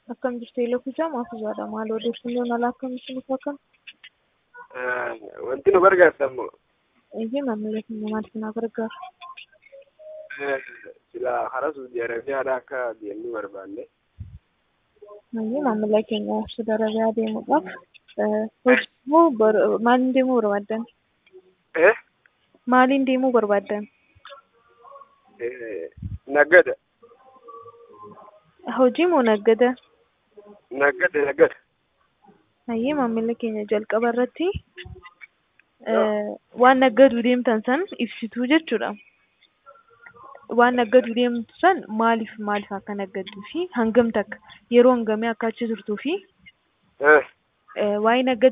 Akkam jirtu Eloofijaa Maafuzaadha. Maal odeeffannoon alaa akkamitti nuuf akkam? Wanti nu gargaartamu Eeyyee maamila keenya maal si na gargaaru? silaa hara Saudi Arabiyaadha akka deemnu barbaanne. Eeyyee maamila keenya Saudi Arabiyaa deemuudhaaf hojii moo maaliin deemuu barbaaddan? Eh? Maaliin deemuu barbaaddan? Naggada. Hojii moo naggada? Naggada naggada. Eeyyee maamila keenya jalqaba irratti waan naggaduu deemtan san ibsituu jechuudha. Waan naggaduu deemtu san maaliif maaliif akka naggadduu fi hangam takka yeroo hangamii akka achi turtuu fi Eh? waa'ee naggaduu